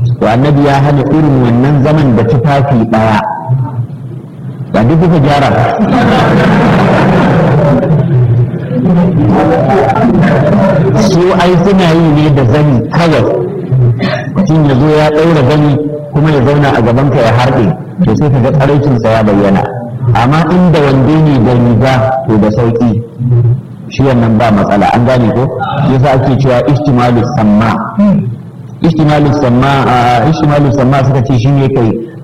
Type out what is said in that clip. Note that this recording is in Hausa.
to annabi ya hana irin wannan zaman da tufafi ɗaya ba duk kuka gyara su ai suna yi ne da zani kawai mutum ya zo ya ɗaura zani kuma ya zauna a gabanka ya harɗe to sai ka ga tsaraicinsa ya bayyana amma inda wande ne da riga to da sauƙi shi wannan ba matsala an gane ko yasa ake cewa ihtimalu samma ihtimalu samma ihtimalu samma suka ce shine kai